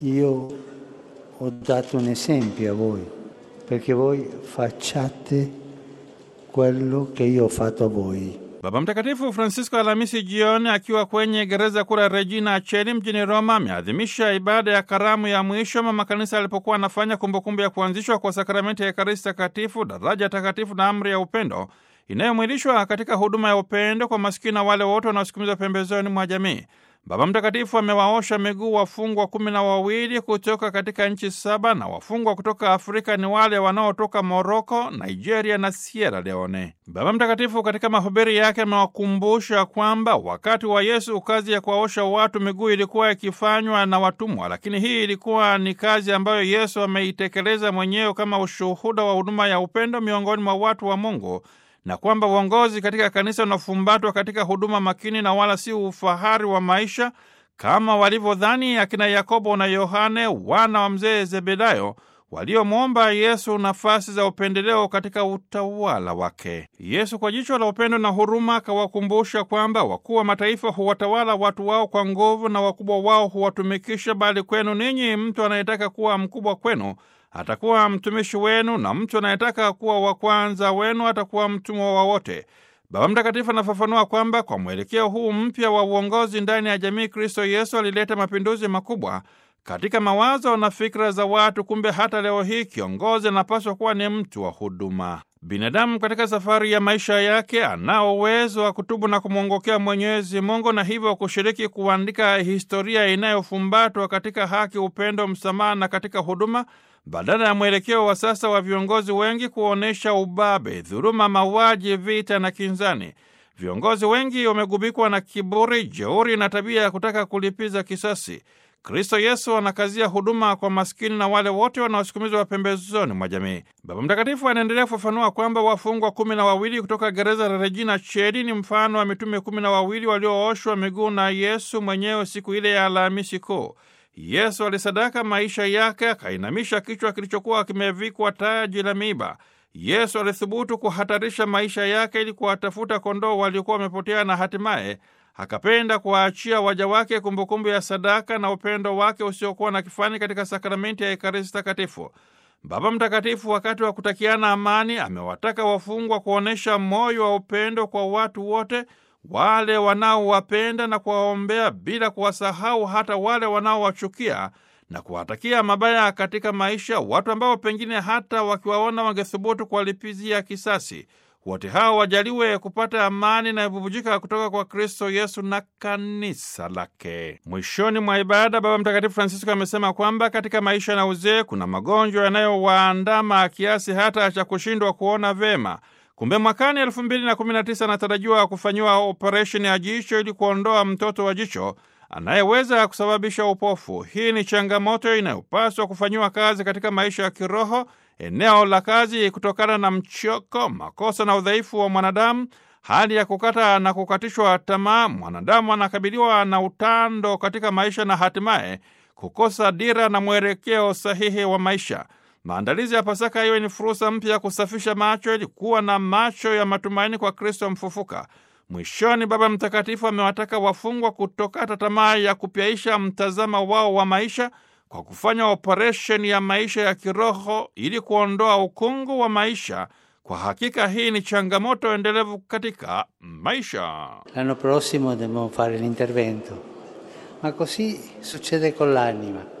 Io ho dato un esempio a voi perché voi facciate quello che io ho fatto a voi. Baba Mtakatifu Francisco Alhamisi jioni akiwa kwenye gereza kuu la Regina Acheli mjini Roma ameadhimisha ibada ya karamu ya mwisho mama kanisa alipokuwa anafanya kumbukumbu ya kuanzishwa kwa sakramenti ya Ekaristi Takatifu, daraja takatifu na amri ya upendo inayomwilishwa katika huduma ya upendo kwa masikini na wale wote wanaosukumizwa pembezoni mwa jamii. Baba Mtakatifu amewaosha miguu wafungwa kumi na wawili kutoka katika nchi saba na wafungwa kutoka Afrika ni wale wanaotoka Moroko, Nigeria na Sierra Leone. Baba Mtakatifu katika mahubiri yake amewakumbusha kwamba wakati wa Yesu kazi ya kuwaosha watu miguu ilikuwa ikifanywa na watumwa, lakini hii ilikuwa ni kazi ambayo Yesu ameitekeleza mwenyewe kama ushuhuda wa huduma ya upendo miongoni mwa watu wa Mungu na kwamba uongozi katika kanisa unafumbatwa katika huduma makini na wala si ufahari wa maisha kama walivyodhani akina Yakobo na Yohane wana wa mzee Zebedayo waliomwomba Yesu nafasi za upendeleo katika utawala wake. Yesu kwa jicho la upendo na huruma akawakumbusha kwamba wakuu wa mataifa huwatawala watu wao kwa nguvu na wakubwa wao huwatumikisha, bali kwenu ninyi mtu anayetaka kuwa mkubwa kwenu atakuwa mtumishi wenu na mtu anayetaka kuwa wa kwanza wenu atakuwa mtumwa wa wote. Baba Mtakatifu anafafanua kwamba kwa mwelekeo huu mpya wa uongozi ndani ya jamii, Kristo Yesu alileta mapinduzi makubwa katika mawazo na fikra za watu. Kumbe hata leo hii kiongozi anapaswa kuwa ni mtu wa huduma. Binadamu katika safari ya maisha yake anao uwezo wa kutubu na kumwongokea Mwenyezi Mungu na hivyo kushiriki kuandika historia inayofumbatwa katika haki, upendo, msamaha na katika huduma badala ya mwelekeo wa sasa wa viongozi wengi kuonyesha ubabe, dhuluma, mauaji, vita na kinzani. Viongozi wengi wamegubikwa na kiburi, jeuri na tabia ya kutaka kulipiza kisasi. Kristo Yesu anakazia huduma kwa maskini na wale wote wanaosukumizwa pembezoni mwa jamii. Baba Mtakatifu anaendelea kufafanua kwamba wafungwa kumi na wawili kutoka gereza la Regina Cheli ni mfano wa mitume kumi na wawili waliooshwa miguu na Yesu mwenyewe siku ile ya Alhamisi Kuu. Yesu alisadaka maisha yake, akainamisha kichwa kilichokuwa kimevikwa taji la miiba. Yesu alithubutu kuhatarisha maisha yake ili kuwatafuta kondoo waliokuwa wamepotea, na hatimaye akapenda kuwaachia waja wake kumbukumbu ya sadaka na upendo wake usiokuwa na kifani katika sakramenti ya Ekaristi Takatifu. Baba Mtakatifu, wakati wa kutakiana amani, amewataka wafungwa kuonyesha moyo wa upendo kwa watu wote wale wanaowapenda na kuwaombea bila kuwasahau hata wale wanaowachukia na kuwatakia mabaya katika maisha, watu ambao pengine hata wakiwaona wangethubutu kuwalipizia kisasi. Wote hao wajaliwe kupata amani inayobubujika kutoka kwa Kristo Yesu na kanisa lake. Mwishoni mwa ibada, Baba Mtakatifu Francisco amesema kwamba katika maisha na uzee kuna magonjwa yanayowaandama kiasi hata cha kushindwa kuona vema. Kumbe mwakani elfu mbili na kumi na tisa anatarajiwa kufanyiwa operesheni ya jicho ili kuondoa mtoto wa jicho anayeweza kusababisha upofu. Hii ni changamoto inayopaswa kufanyiwa kazi katika maisha ya kiroho, eneo la kazi, kutokana na mchoko, makosa na udhaifu wa mwanadamu, hali ya kukata na kukatishwa tamaa. Mwanadamu anakabiliwa na utando katika maisha na hatimaye kukosa dira na mwelekeo sahihi wa maisha. Maandalizi ya Pasaka iwe ni fursa mpya ya kusafisha macho ili kuwa na macho ya matumaini kwa Kristo mfufuka. Mwishoni, Baba Mtakatifu amewataka wafungwa kutokata tamaa ya kupyaisha mtazamo wao wa maisha kwa kufanya operesheni ya maisha ya kiroho ili kuondoa ukungu wa maisha. Kwa hakika hii ni changamoto endelevu katika maisha. L'anno prossimo dobbiamo fare l'intervento, ma così succede con l'anima.